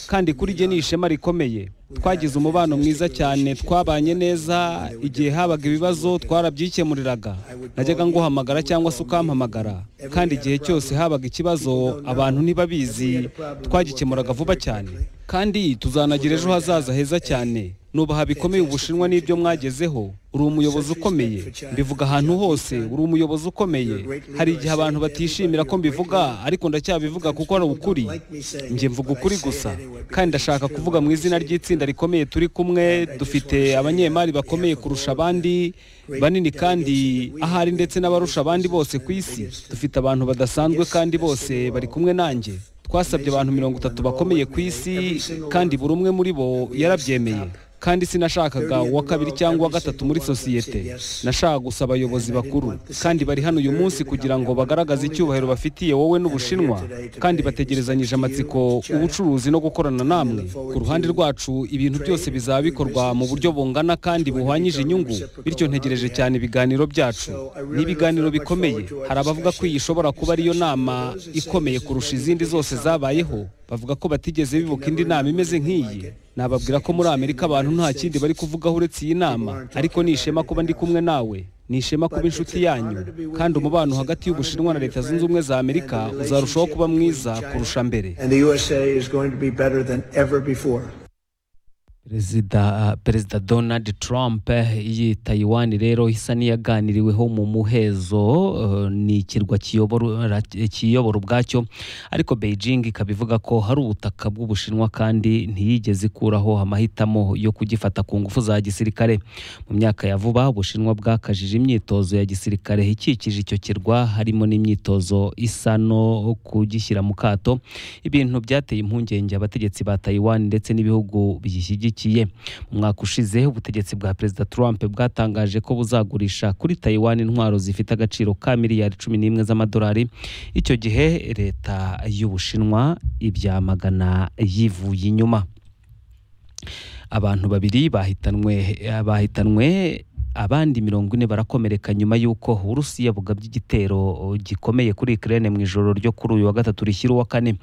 kandi kuri njye ni ishema rikomeye twagize umubano mwiza cyane twabanye neza igihe habaga ibibazo twarabyikemuriraga najyaga nguhamagara cyangwa se ukampamagara kandi igihe cyose habaga ikibazo abantu ntibabizi twagikemuraga vuba cyane kandi tuzanagira ejo hazaza heza cyane nubaha bikomeye ubushinwa n'ibyo mwagezeho uri umuyobozi ukomeye mbivuga ahantu hose uri umuyobozi ukomeye hari igihe abantu batishimira ko mbivuga ariko ndacyabivuga kuko ari ukuri njye mvuga ukuri gusa kandi ndashaka kuvuga mu izina ry'itsinda rikomeye turi kumwe dufite abanyemari bakomeye kurusha abandi banini kandi ahari ndetse n'abarusha abandi bose ku isi dufite abantu badasanzwe kandi bose bari kumwe nanjye twasabye abantu mirongo itatu bakomeye ku isi kandi buri umwe muri bo yarabyemeye kandi sinashakaga uwa kabiri cyangwa uwa gatatu muri sosiyete nashaka gusa abayobozi bakuru kandi bari hano uyu munsi kugira ngo bagaragaze icyubahiro bafitiye wowe n'ubushinwa kandi bategerezanyije amatsiko ubucuruzi no gukorana namwe ku ruhande rwacu ibintu byose bizaba bikorwa mu buryo bungana kandi buhwanyije inyungu bityo ntegereje cyane ibiganiro byacu ni ibiganiro bikomeye hari abavuga ko iyi ishobora kuba ariyo nama ikomeye kurusha izindi zose zabayeho bavuga ko batigeze bibuka indi nama imeze nk'iyi nababwira ko muri amerika abantu nta kindi bari kuvugaho uretse iyi nama ariko ni ishema kuba ndi kumwe nawe ni ishema kuba inshuti yanyu kandi umubano hagati y'ubushinwa na leta zunze ubumwe za amerika uzarushaho kuba mwiza kurusha mbere perezida perezida donald trump iyi tayiwani rero isa n'iyaganiriweho mu muhezo eh, ni ikirwa kiyobora kiyobora ubwacyo ariko beijing ikaba ivuga ko hari ubutaka bw'ubushinwa kandi ntiyigeze ikuraho amahitamo yo kugifata ku ngufu za gisirikare mu myaka ya vuba ubushinwa bwakajije imyitozo ya gisirikare ikikije icyo kirwa harimo n'imyitozo isa no kugishyira mu kato ibintu byateye impungenge abategetsi ba tayiwani ndetse n'ibihugu biyishyigikiye ishyigikiye mu mwaka ushize ubutegetsi bwa perezida trump bwatangaje ko buzagurisha kuri tayiwani intwaro zifite agaciro ka miliyari cumi n'imwe z'amadolari icyo gihe leta y'ubushinwa ibyamagana yivuye inyuma abantu babiri bahitanwe bahitanwe abandi mirongo ine barakomereka nyuma y'uko uburusiya bugabye igitero gikomeye kuri ikirere mu ijoro ryo kuri uyu wa gatatu rishyira uwa kane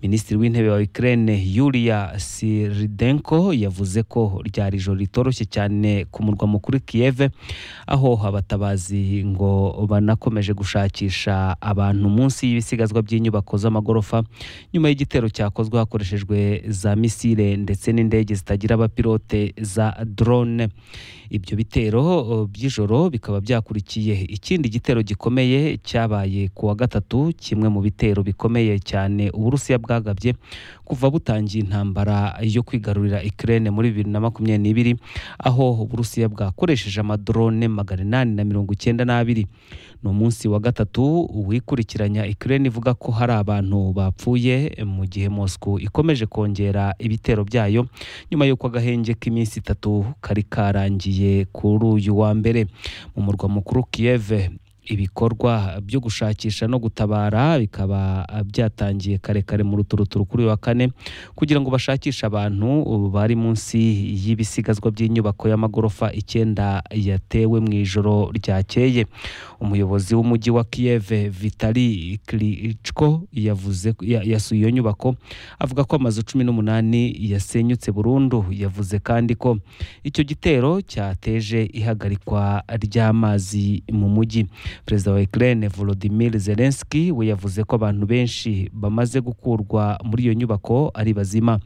minisitiri w'intebe wa ikirere yuriya siridenko yavuze ko ryari ijoro ritoroshye cyane ku murwa mukuru kiyeve aho abatabazi ngo banakomeje gushakisha abantu munsi y'ibisigazwa by'inyubako z'amagorofa nyuma y'igitero cyakozwe hakoreshejwe za misile ndetse n'indege zitagira abapilote za drone ibyo bitero by'ijoro bikaba byakurikiye ikindi gitero gikomeye cyabaye ku wa gatatu kimwe mu bitero bikomeye cyane uburusiya bwagabye kuva butangiye intambara yo kwigarurira ikirere muri bibiri na makumyabiri n'ibiri aho uburusiya bwakoresheje amadrone magana inani na mirongo icyenda n'abiri ni umunsi wa gatatu wikurikiranya ikirere ivuga ko hari abantu bapfuye mu gihe mosco ikomeje kongera ibitero byayo nyuma y'uko agahenge k'iminsi itatu kari karangiye kuri uyu wa mbere mu murwa mukuru kiyeve ibikorwa byo gushakisha no gutabara bikaba byatangiye kare kare mu ruturuturu kuri uyu wa kane kugira ngo bashakishe abantu bari munsi y'ibisigazwa by'inyubako y'amagorofa icyenda yatewe mu ijoro ryakeye umuyobozi w'umujyi wa kiyeve vitali kiricko yavuze ya- yasuye iyo nyubako avuga ko amazu cumi n'umunani yasenyutse burundu yavuze kandi ko icyo gitero cyateje ihagarikwa ry'amazi mu mujyi perezida wa Ukraine Volodymyr Zelensky we yavuze ko abantu benshi bamaze gukurwa muri iyo nyubako ari bazima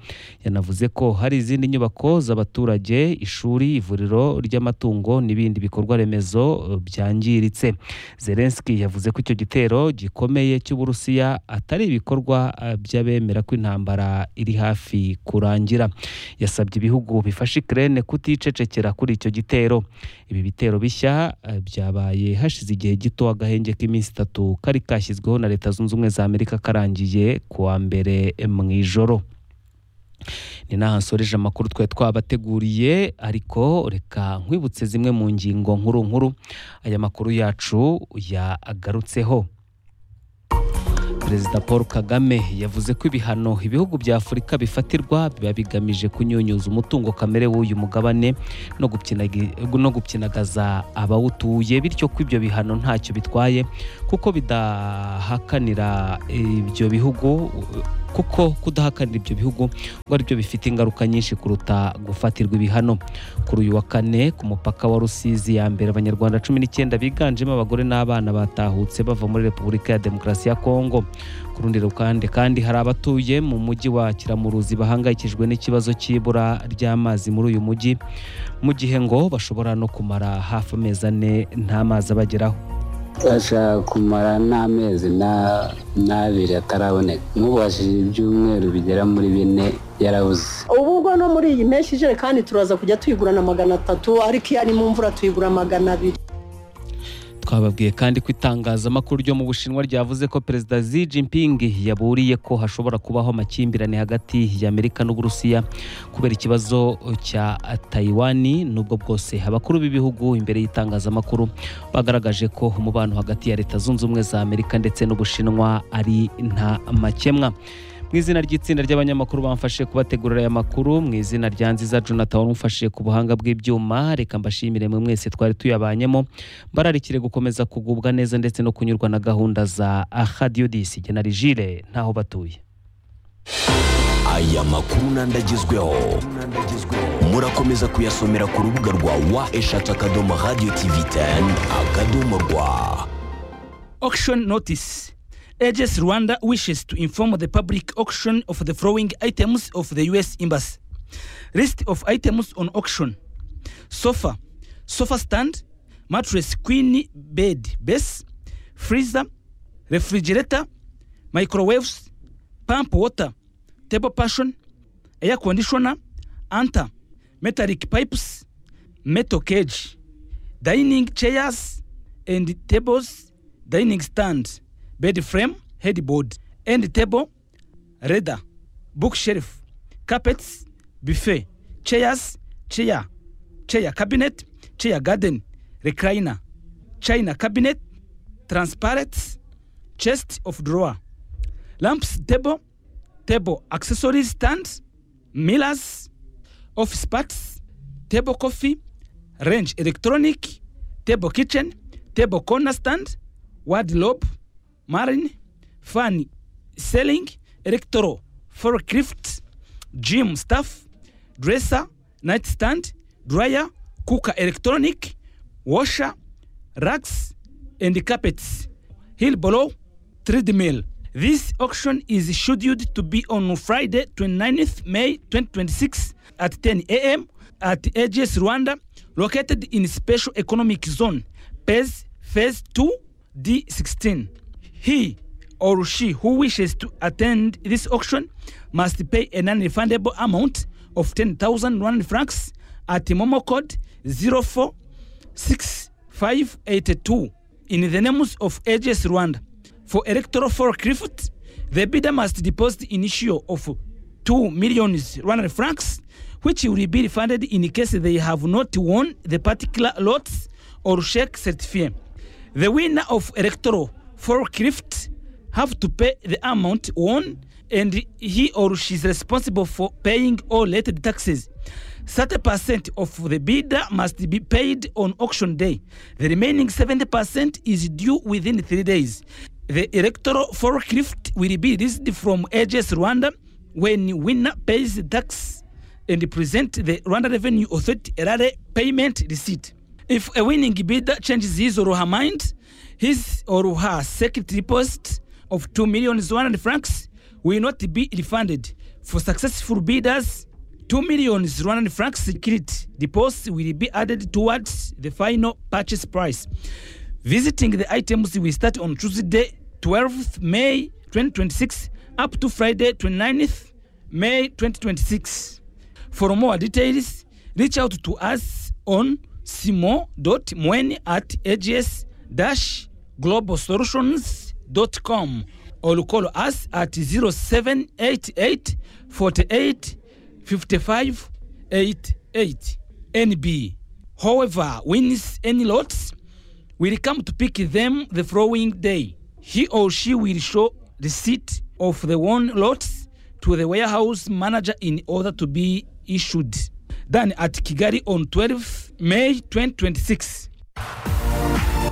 yanavuze ko hari izindi nyubako z'abaturage ishuri ivuriro ry'amatungo n'ibindi bikorwa remezo eh, byangiritse Zelensky yavuze ko icyo gitero gikomeye cy'Uburusiya atari ibikorwa eh, by'abemera ko intambara iri hafi kurangira yasabye ibihugu bifasha Ukraine kuticecekera kuri icyo gitero ibi bitero bishya eh, byabaye hashize igihe gito agahenge k'iminsi itatu kari kashyizweho na leta zunze ubumwe za amerika karangiye kuwa mbere mu ijoro ni naho nsoreje amakuru twari twabateguriye ariko reka nkwibutse zimwe mu ngingo nkuru nkuru aya makuru yacu yagarutseho perezida paul kagame yavuze ko ibihano ibihugu bya afurika bifatirwa biba bigamije kunyunyuza umutungo kamere w'uyu mugabane no gupyinagi- no gupyinagaza abawutuye bityo ko ibyo bihano ntacyo bitwaye kuko bidahakanira ibyo bihugu kuko kudahakanira ibyo bihugu ngo ari byo bifite ingaruka nyinshi kuruta gufatirwa ibihano kuri uyu wa kane ku mupaka wa rusizi ya mbere abanyarwanda cumi n'icyenda biganjemo abagore n'abana batahutse bava muri repubulika ya demokarasi ya kongo ku rundi ruhande kandi hari abatuye mu mujyi wa kiramuruzi bahangayikijwe n'ikibazo cy'ibura ry'amazi muri uyu mujyi mu gihe ngo bashobora no kumara hafi amezi ane nta mazi abageraho ashaka kumara n'amezi n'abiri ataraboneka mubashije ibyumweru bigera muri bine yarabuze ubu ubwo no muri iyi mpeshyi ijerekani turaza kujya tuyigurana magana atatu ariko iyo ari mu mvura tuyigura magana abiri twababwiye kandi ko itangazamakuru ryo mu bushinwa ryavuze ko perezida Xi Jinping yaburiye ko hashobora kubaho amakimbirane hagati ya Amerika n'Uburusiya kubera ikibazo cya Taiwan nubwo bwose abakuru b'ibihugu imbere y'itangazamakuru bagaragaje ko umubano hagati ya Leta Zunze Ubumwe za Amerika ndetse n'Ubushinwa ari nta makemwa mu izina ry'itsinda ry'abanyamakuru bamfashe kubategurira aya makuru mu izina rya nziza jonathan wamufashije ku buhanga bw'ibyuma reka mbashimire mwe mwese twari tuyabanyemo bararikire gukomeza kugubwa neza ndetse no kunyurwa na gahunda za ahadiodisi genari jire ntaho batuye aya makuru n'andagezweho murakomeza kuyasomera ku rubuga rwa wa eshatu akadomo radiyo tivi teni akadomo rwa auction notice AGS Rwanda wishes to inform the public auction of the following items of the US Embassy. List of items on auction sofa, sofa stand, mattress, queen, bed, base, freezer, refrigerator, microwaves, pump water, table passion, air conditioner, anta, metallic pipes, metal cage, dining chairs and tables, dining stand. bed frame, headboard, end table, radar, bookshelf, carpets, buffet, chairs, chair, chair cabinet, chair garden, recliner, china cabinet, transparent, chest of drawer, lamps table, table accessories stand, mirrors, office parts, table coffee, range electronic, table kitchen, table corner stand, wardrobe, marine, fan, selling, electro, forklift, gym staff, dresser, nightstand, dryer, cooker electronic, washer, racks, and carpets. Hill below, treadmill. This auction is scheduled to be on Friday, 29th May 2026 at 10 a.m. at AGS Rwanda, located in Special Economic Zone, Phase, phase 2, D16. he or she who wishes to attend this auction must pay a non-refundable amount of 10,000 Rwanda francs at Momo code 046582 in the names of AGS Rwanda. For electoral forklift, the bidder must deposit initial of 2 million Rwanda francs, which will be refunded in case they have not won the particular lots or shake certificate. The winner of electoral forklift have to pay the amount won and he or she is responsible for paying all related taxes. 30% of the bidder must be paid on auction day. The remaining 70% is due within three days. The electoral forklift will be released from AGS Rwanda when winner pays the tax and present the Rwanda Revenue Authority RRA payment receipt. If a winning bidder changes his or her mind, his or her second deposit of 2 million Rwanda francs will not be refunded. For successful bidders, 2 million Rwanda francs security deposit will be added towards the final purchase price. Visiting the items will start on Tuesday, 12th May 2026, up to Friday, 29th May 2026. For more details, reach out to us on simo.mweni at ags.com globalsolutions.com or call us at 0788 48 55 88 NB. Whoever wins any lots will come to pick them the following day. He or she will show receipt of the won lots to the warehouse manager in order to be issued. Then at Kigali on 12th May 2026.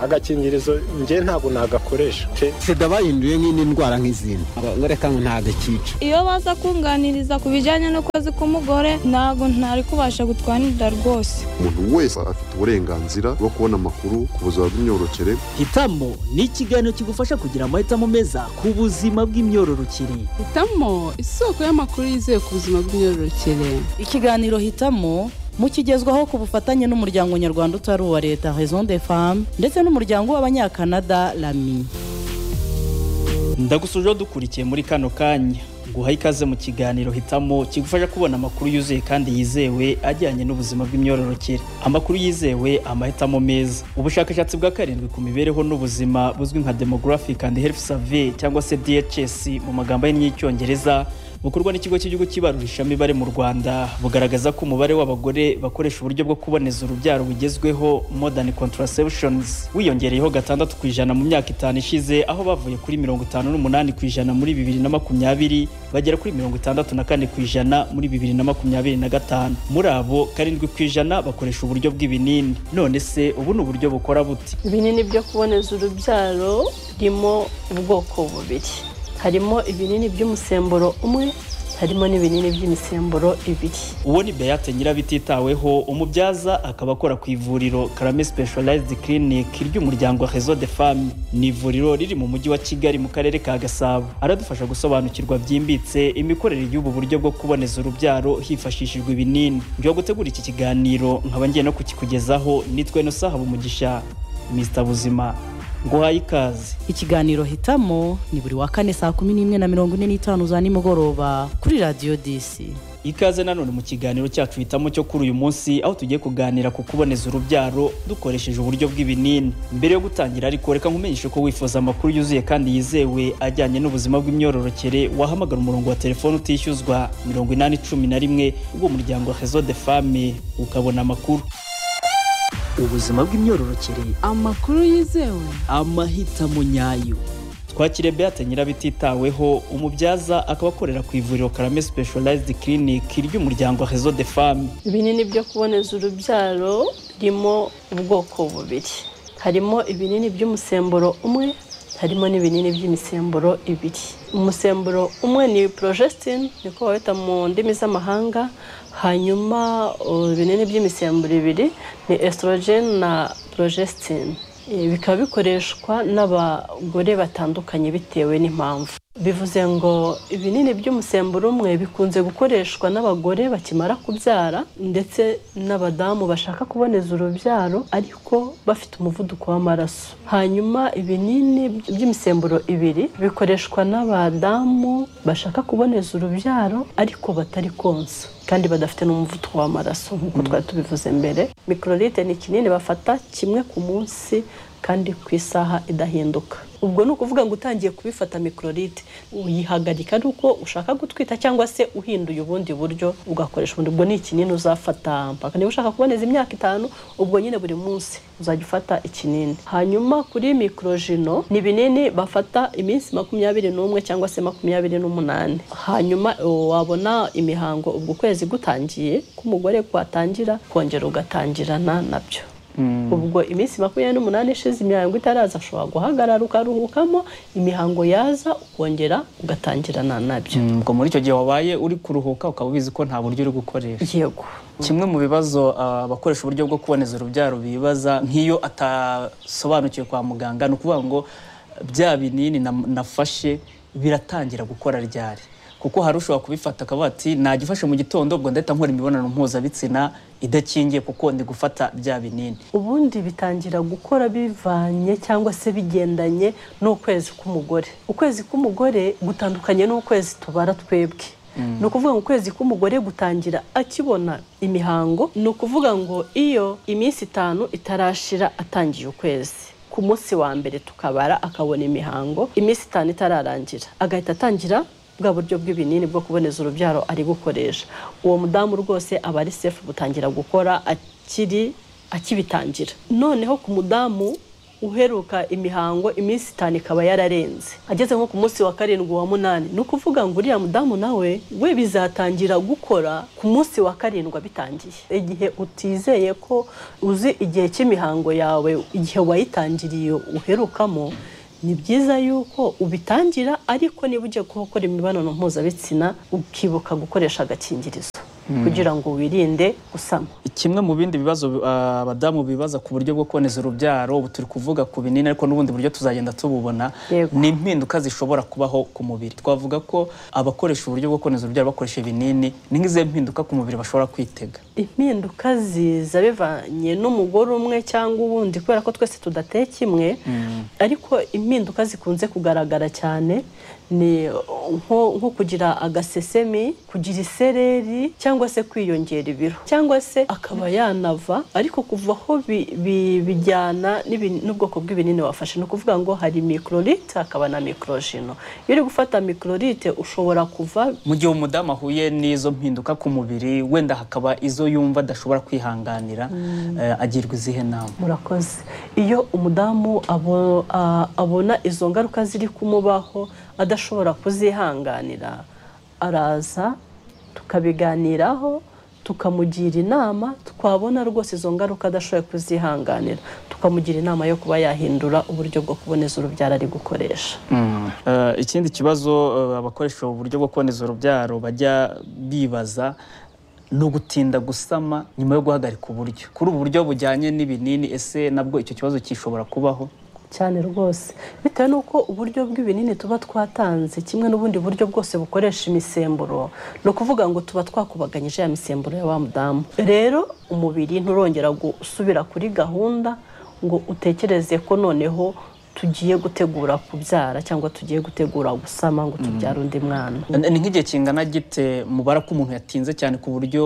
agakingirizo njye ntabwo nagakoresha sida bahinduye nk'indi ndwara nk'izindi reka ngo ntagakica iyo baza kunganiriza ku bijyanye n'ukwezi k'umugore ntabwo ntari kubasha gutwanirira rwose umuntu wese afite uburenganzira bwo kubona amakuru ku buzima bw'imyororokere hitamo ni ikiganiro kigufasha kugira amahitamo meza ku buzima bw'imyororokere hitamo isoko y'amakuru yizewe ku buzima bw'imyororokere ikiganiro hitamo mukigezwaho ku bufatanye n'umuryango nyarwanda utari uwa leta raison de femme ndetse n'umuryango w'abanyakanada rami ndagusuje dukurikiye muri kano kanya guha ikaze mu kiganiro hitamo kigufasha kubona amakuru yuzuye kandi yizewe ajyanye n'ubuzima bw'imyororokere amakuru yizewe amahitamo meza ubushakashatsi bwa karindwi ku mibereho n'ubuzima buzwi nka demographic and health survey cyangwa se dhs mu magambo y'icyongereza bukorwa n'ikigo cy'igihugu cy'ibarurisha imibare mu rwanda bugaragaza ko umubare w'abagore bakoresha uburyo bwo kuboneza urubyaro bugezweho modern contraceptions wiyongereyeho gatandatu ku ijana mu myaka itanu ishize aho bavuye kuri mirongo itanu n'umunani ku ijana muri bibiri na makumyabiri bagera kuri mirongo itandatu na kane ku ijana muri bibiri na makumyabiri na gatanu muri abo karindwi ku ijana bakoresha uburyo bw'ibinini none se ubu ni uburyo bukora bute ibinini byo kuboneza urubyaro birimo ubwoko bubiri harimo ibinini by'umusemburo umwe harimo n'ibinini by'imisemburo ibiri uwo ni beyate nyirabititaweho umubyaza akaba akora ku ivuriro karame specialized clinic ry'umuryango rezo de femme ni ivuriro riri mu mujyi wa kigali mu karere ka gasabo aradufasha gusobanukirwa byimbitse imikorere y'ubu buryo bwo kuboneza urubyaro hifashishijwe ibinini njyewe gutegura iki kiganiro nkaba ngiye no kukikugezaho nitwe no sahaba umugisha mr buzima nguhaye ikaze ikiganiro hitamo ni buri wa kane saa kumi n'imwe na mirongo ine n'itanu za nimugoroba kuri radiyo disi ikaze nanone mu kiganiro cyacu hitamo cyo kuri uyu munsi aho tugiye kuganira ku kuboneza urubyaro dukoresheje uburyo bw'ibinini mbere yo gutangira ariko reka nkumenyeshe ko wifuza amakuru yuzuye kandi yizewe ajyanye n'ubuzima bw'imyororokere wahamagara umurongo wa telefone utishyuzwa mirongo inani cumi na rimwe ubwo umuryango rezo de fame ukabona amakuru ubuzima bw'imyororokere amakuru yizewe amahitamo nyayo twakire beate nyirabititaweho umubyaza akaba akorera ku ivuriro karame specialized clinic ry'umuryango rezo de femme ibinini byo kuboneza urubyaro birimo ubwoko bubiri harimo ibinini by'umusemburo umwe harimo n'ibinini by'imisemburo ibiri umusemburo umwe ni projestin niko bawita mu ndimi z'amahanga hanyuma ibinini by'imisemburo ibiri ni estrogen na projestin bikaba bikoreshwa n'abagore batandukanye bitewe n'impamvu bivuze ngo ibinini by'umusemburo umwe bikunze gukoreshwa n'abagore bakimara kubyara ndetse n'abadamu bashaka kuboneza urubyaro ariko bafite umuvuduko w'amaraso hanyuma ibinini by'imisemburo ibiri bikoreshwa n'abadamu bashaka kuboneza urubyaro ariko batari konsa kandi badafite n'umuvuduko w'amaraso nk'uko twari tubivuze mbere mikororite ni ikinini bafata kimwe ku munsi kandi ku isaha idahinduka ubwo ni ukuvuga ngo utangiye kubifata mikororite uyihagarika ari uko ushaka gutwita cyangwa se uhinduye ubundi buryo ugakoresha ubundi ubwo ni ikinini uzafata mpaka niba ushaka kuboneza imyaka itanu ubwo nyine buri munsi uzajya ufata ikinini hanyuma kuri mikorojino ni ibinini bafata iminsi makumyabiri n'umwe cyangwa se makumyabiri n'umunani hanyuma wabona imihango ubwo ukwezi gutangiye k'umugore kwatangira kongera ugatangirana nabyo ubwo iminsi makumyabiri n'umunani ishize imihango itaraza ushobora guhagarara ukaruhukamo imihango yaza ukongera ugatangirana nabyo ubwo muri icyo gihe wabaye uri kuruhuka ukaba ubizi ko nta buryo uri gukoresha yego kimwe mu bibazo abakoresha uburyo bwo kuboneza urubyaro bibaza nk'iyo atasobanukiwe kwa muganga ni ukuvuga ngo bya binini nafashe biratangira gukora ryari kuko hari ushobora kubifata akavuga ati nagifashe mu gitondo ubwo ndahita nkora imibonano mpuzabitsina idakingiye kuko ndi gufata bya binini ubundi bitangira gukora bivanye cyangwa se bigendanye n'ukwezi k'umugore ukwezi k'umugore gutandukanye n'ukwezi tubara twebwe ni ukuvuga ngo ukwezi k'umugore gutangira akibona imihango ni ukuvuga ngo iyo iminsi itanu itarashira atangiye ukwezi ku munsi wa mbere tukabara akabona imihango iminsi itanu itararangira agahita atangira bwa buryo bw'ibinini bwo kuboneza urubyaro ari gukoresha uwo mudamu rwose aba ari sefu gutangira gukora akiri akibitangira noneho ku mudamu uheruka imihango iminsi itanu ikaba yararenze ageze nko ku munsi wa karindwi wa munani ni ukuvuga ngo uriya mudamu nawe we bizatangira gukora ku munsi wa karindwi abitangiye igihe utizeye ko uzi igihe cy'imihango yawe igihe wayitangiriye uherukamo ni byiza yuko ubitangira ariko niba ugiye gukora imibonano mpuzabitsina ukibuka gukoresha agakingirizo Mm. kugira ngo wirinde gusama kimwe mu bindi bibazo ah, abadamu bibaza ku buryo bwo kuboneza urubyaro ubu turi kuvuga ku binini ariko n'ubundi buryo tuzagenda tububona Yego. ni impinduka zishobora kubaho ku mubiri twavuga ko abakoresha uburyo bwo kuboneza urubyaro bakoresha ibinini ni nk'izihe mpinduka ku mubiri bashobora kwitega impinduka ziza bivanye n'umugore umwe cyangwa uwundi kubera ko twese tudateye kimwe ariko impinduka zikunze kugaragara cyane ni nko nko kugira agasesemi kugira isereri cyangwa se kwiyongera ibiro cyangwa se akaba yanava ariko kuva aho bi- bi- bijyana n'ibi- n'ubwoko bw'ibinini wafashe ni ukuvuga ngo hari mikororite hakaba na mikorojino iyo uri gufata mikororite ushobora kuva mu gihe umudamu ahuye n'izo mpinduka ku mubiri wenda hakaba izo yumva adashobora kwihanganira Mm. eh, agirwa izihe nama murakoze iyo umudamu abo- a- abona izo ngaruka ziri kumubaho adashobora kuzihanganira araza tukabiganiraho tukamugira inama twabona rwose izo ngaruka adashoboye kuzihanganira tukamugira inama yo kuba yahindura uburyo bwo kuboneza urubyaro ari gukoresha Mm. Eh, ikindi kibazo eh, abakoresha uburyo bwo kuboneza urubyaro bajya bibaza ni ugutinda gusama nyuma yo guhagarika uburyo kuri ubu buryo bujyanye n'ibinini ese nabwo icyo kibazo kishobora kubaho cyane rwose bitewe n'uko uburyo bw'ibinini tuba twatanze kimwe n'ubundi buryo bwose bukoresha imisemburo ni ukuvuga ngo tuba twakubaganyije ya misemburo ya wa mudamu rero umubiri nturongera gusubira kuri gahunda ngo utekereze ko noneho tugiye gutegura kubyara cyangwa tugiye gutegura gusama ngo tubyare undi mwana Ni- ni nk'igihe kingana gite mubara ko umuntu yatinze cyane ku buryo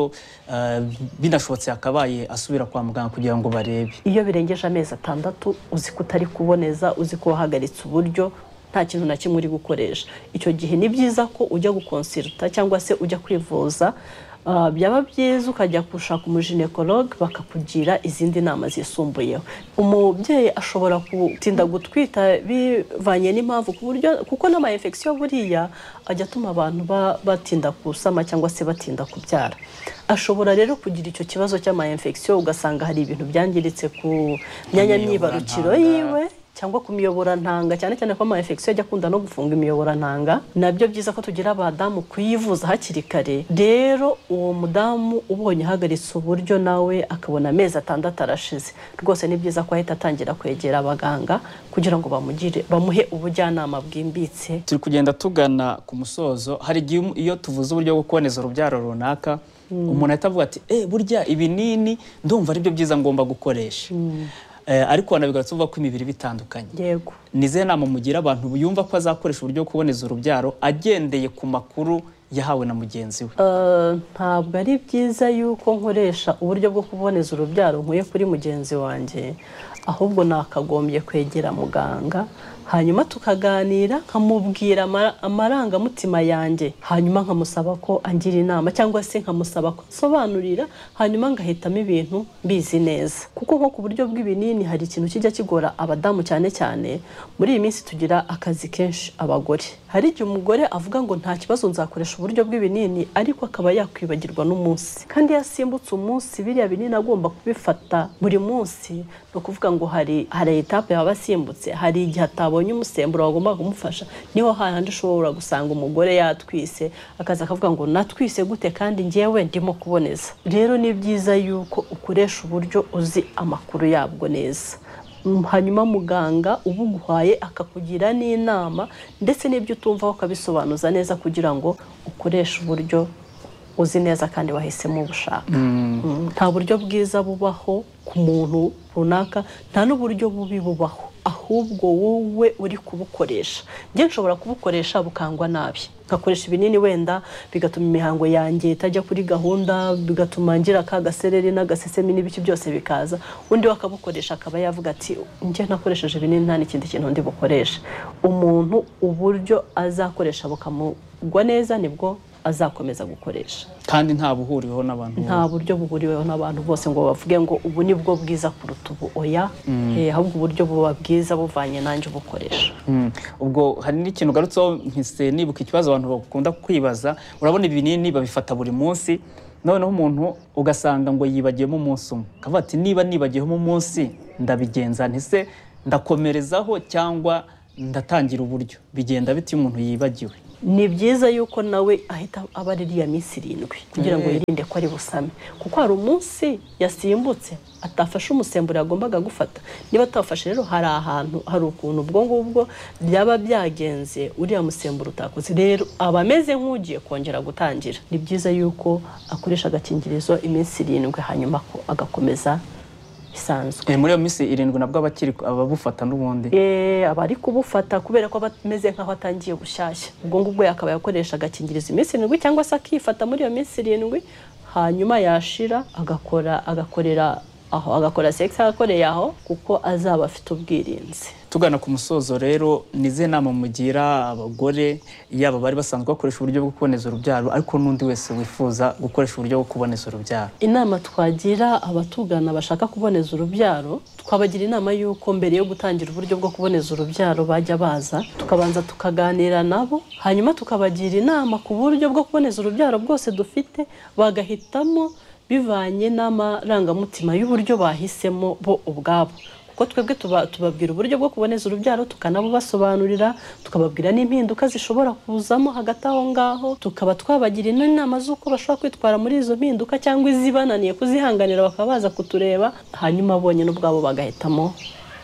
eh, binashobotse yakabaye asubira kwa muganga kugira ngo barebe iyo birengeje amezi atandatu uzi ko utari kuboneza uzi ko wahagaritse uburyo nta kintu na kimwe uri gukoresha icyo gihe ni byiza ko ujya gukonsiruta cyangwa se ujya kwivuza Ah, byaba byiza ukajya gushaka umujinekolog bakakugira izindi nama zisumbuyeho umubyeyi ashobora gutinda gutwita bivanye n'impamvu ku buryo kuko n'amayinfekisiyo buriya ajya atuma abantu ba- batinda gusama cyangwa se batinda kubyara ashobora rero kugira icyo kibazo cy'amayinfekisiyo ugasanga hari ibintu byangiritse ku myanya myibarukiro yiwe cyangwa ku miyoborantanga cyane cyane ko amayinfekisiyo ajya akunda no gufunga imiyoborantanga nabyo byiza ko tugira abadamu kuyivuza hakiri kare rero uwo mudamu ubonye ahagaritse uburyo nawe akabona amezi atandatu arashize rwose ni byiza ko ahita atangira kwegera abaganga kugira ngo bamugire bamuhe ubujyanama bwimbitse turi kugenda tugana ku musozo hari igihe um- iyo tuvuze uburyo bwo kuboneza urubyaro runaka Mm. umuntu ahita avuga ati eh burya ibinini ndumva aribyo byiza ngomba gukoresha Eh, ariko wanabigarutse uvuga ko imibiri bitandukanye yego ni izihe nama mugira abantu yumva ko azakoresha uburyo bwo kuboneza urubyaro agendeye ku makuru yahawe na mugenzi we Eh, ntabwo ari byiza yuko nkoresha uburyo bwo kuboneza urubyaro nkuye kuri mugenzi wanjye ahubwo nakagombye kwegera muganga hanyuma tukaganira nkamubwira ama- amarangamutima yanjye hanyuma nkamusaba ko angira inama cyangwa se nkamusaba ko ansobanurira hanyuma ngahitamo ibintu mbizi neza kuko nko ku buryo bw'ibinini hari ikintu kijya kigora abadamu cyane cyane muri iyi minsi tugira akazi kenshi abagore hari igihe umugore avuga ngo nta kibazo nzakoresha uburyo bw'ibinini ariko akaba yakwibagirwa n'umunsi kandi iyo asimbutse umunsi biriya binini agomba kubifata buri munsi ni ukuvuga ngo hari hari etape yaba asimbutse hari igihe atabonye umusemburo wagomba kumufasha niho hahandi ushobora gusanga umugore yatwise akaza akavuga ngo natwise gute kandi njyewe ndimo kuboneza rero ni byiza yuko ukoresha uburyo uzi amakuru yabwo neza Mm, hanyuma muganga ubuguhaye akakugira n'inama ndetse n'ibyo utumvaho ukabisobanuza neza kugira ngo ukoreshe uburyo uzi neza kandi wahisemo ubushaka Mm, nta buryo bwiza bubaho ku muntu runaka nta n'uburyo bubi bubaho ahubwo wowe uri kubukoresha njye nshobora kubukoresha bukangwa nabi nkakoresha ibinini wenda bigatuma imihango yanjye itajya kuri gahunda bigatuma ngira ka gasereri n'agasesemi n'ibiki byose bikaza undi we akabukoresha akaba yavuga ati njye nakoresheje ibinini nta n'ikindi kintu ndi bukoreshe umuntu uburyo azakoresha bukamugwa neza nibwo azakomeza gukoresha kandi nta buhuriweho n'abantu nta buryo buhuriweho n'abantu bose ngo bavuge ngo ubu ni bwo bwiza kuruta ubu oya Mm. Eh, ahubwo uburyo buba bwiza buvanye nanjye ubukoresha Mm. ubwo hari n'ikintu ugarutseho mpise nibuka ikibazo abantu bakunda kwibaza urabona ibinini babifata buri munsi noneho umuntu ugasanga ngo yibagiyemo umunsi umwe akavuga ati niba nibagiyemo umunsi ndabigenza ntise ndakomerezaho cyangwa ndatangira uburyo bigenda bite iyo umuntu yibagiwe ni byiza yuko nawe ahita aba ari iriya minsi irindwi kugira ngo Mm. yirinde ko ari busame kuko hari umunsi yasimbutse atafashe umusemburo yagombaga gufata niba atafashe rero hari ahantu hari ukuntu ubwo ngubwo byaba byagenze uriya musemburo utakoze rero aba ameze nk'ugiye kongera gutangira ni byiza yuko akoresha agakingirizo iminsi irindwi hanyuma ko agakomeza bisanzwe Eh, muri iyo minsi irindwi nabwo abakiri ababufata n'ubundi Eh, aba ari kubufata kubera ko aba ameze nk'aho atangiye gushyashya ubwo ngubwo akaba yakoresha agakingirizo iminsi irindwi cyangwa se akifata muri iyo minsi irindwi hanyuma yashira agakora agakorera aho agakora sex agakoreye aho kuko azaba afite ubwirinzi tugana ku musozo rero ni izihe nama mugira abagore yaba bari basanzwe bakoresha uburyo bwo kuboneza urubyaro ariko n'undi wese wifuza gukoresha uburyo bwo kuboneza urubyaro inama twagira abatugana bashaka kuboneza urubyaro twabagira inama y'uko mbere yo gutangira uburyo bwo kuboneza urubyaro bajya baza tukabanza tukaganira nabo hanyuma tukabagira inama ku buryo bwo kuboneza urubyaro bwose dufite bagahitamo bivanye n'amarangamutima y'uburyo bahisemo bo ubwabo kuko twebwe tuba- tubabwira uburyo bwo kuboneza urubyaro tukanabubasobanurira tukababwira n'impinduka zishobora kuzamo hagati aho ngaho tukaba twabagira inama z'uko bashobora kwitwara muri izo mpinduka cyangwa izibananiye kuzihanganira bakaba baza kutureba hanyuma bonyine ubwabo bagahitamo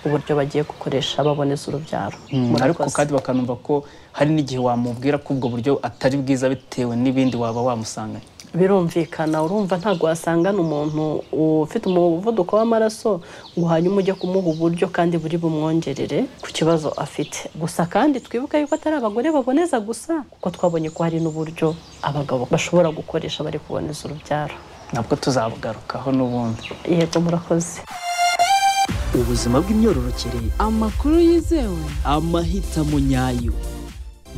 uburyo bagiye gukoresha baboneza urubyaro Mm, Murakoze. ariko kandi bakanumva ko hari n'igihe wamubwira ko ubwo buryo atari bwiza bitewe n'ibindi waba wamusanganye birumvikana urumva ntabwo wasangana umuntu ufite umuvuduko w'amaraso ngo hanyuma ujye kumuha uburyo kandi buri bumwongerere ku kibazo afite gusa kandi twibuke yuko atari abagore baboneza gusa kuko twabonye ko hari n'uburyo abagabo bashobora gukoresha bari kuboneza urubyaro nabwo tuzabugarukaho n'ubundi yego murakoze ubuzima bw'imyororokere amakuru yizewe amahitamo nyayo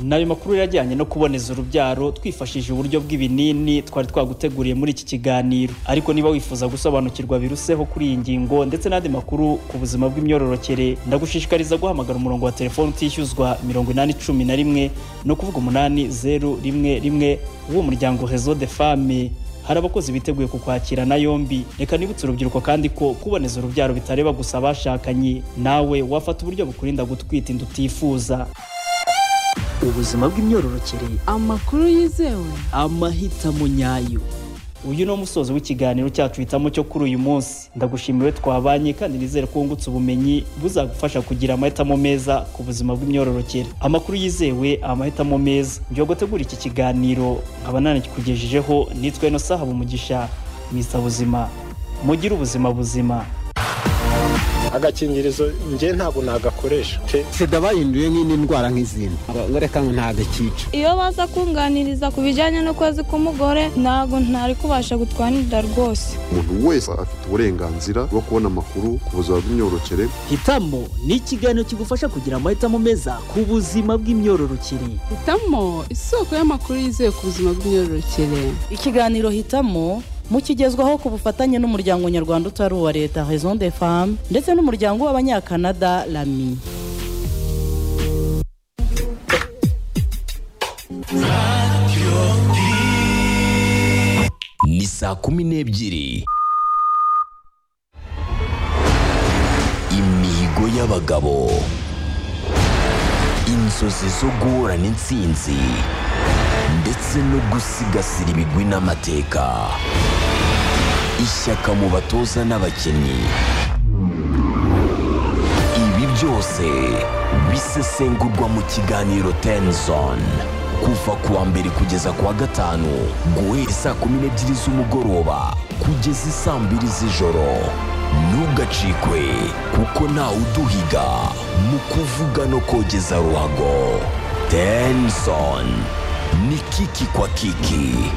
ni ayo makuru rero ajyanye no kuboneza urubyaro twifashishije uburyo bw'ibinini twari twaguteguriye muri iki kiganiro ariko niba wifuza gusobanukirwa biruseho kuri iyi ngingo ndetse n'andi makuru ku buzima bw'imyororokere ndagushishikariza guhamagara umurongo wa telefoni utishyuzwa mirongo inani cumi na rimwe no kuvuga umunani zeru rimwe rimwe w'umuryango rezo de fame hari abakozi biteguye kukwakirana yombi reka nibutse urubyiruko kandi ko kuboneza urubyaro bitareba gusa abashakanye nawe wafata uburyo bukurinda gutwita inda utifuza ubuzima bw'imyororokere amakuru yizewe amahitamo nyayo uyu ni umusozo w'ikiganiro cyacu hitamo cyo kuri uyu munsi ndagushimiwe twabanye kandi nizere ko wungutse ubumenyi buzagufasha kugira amahitamo meza ku buzima bw'imyororokere amakuru yizewe amahitamo meza njyewe gutegura iki kiganiro nkaba nanakikugejejeho nitwa ino saha umugisha misa buzima mugire ubuzima buzima agakingirizo njye ntabwo nagakoresha sida bahinduye nk'indi ndwara nk'izindi ngo reka ngo ntagakica iyo baza kunganiriza ku bijyanye n'ukwezi k'umugore ntabwo ntari kubasha gutwara inda rwose umuntu wese afite uburenganzira bwo kubona amakuru ku buzima bw'imyororokere hitamo ni ikiganiro kigufasha kugira amahitamo meza ku buzima bw'imyororokere hitamo isoko y'amakuru yizewe ku buzima bw'imyororokere ikiganiro hitamo mukigezwaho ku bufatanye n'umuryango nyarwanda utari uwa leta raison de femme ndetse n'umuryango w'abanyakanada lami ni saa kumi n'ebyiri imihigo y'abagabo inzozi zo guhorana intsinzi ndetse no gusigasira ibigwi n'amateka ishyaka mu batoza n'abakinnyi ibi byose bisesengurwa mu kiganiro Tenzon kuva ku wa mbere kugeza ku wa gatanu guhera saa kumi n'ebyiri z'umugoroba kugeza i saa mbiri z'ijoro ntugacikwe kuko ntawe uduhiga mu kuvuga no kogeza ruhago Tenzon ni kiki kwa kiki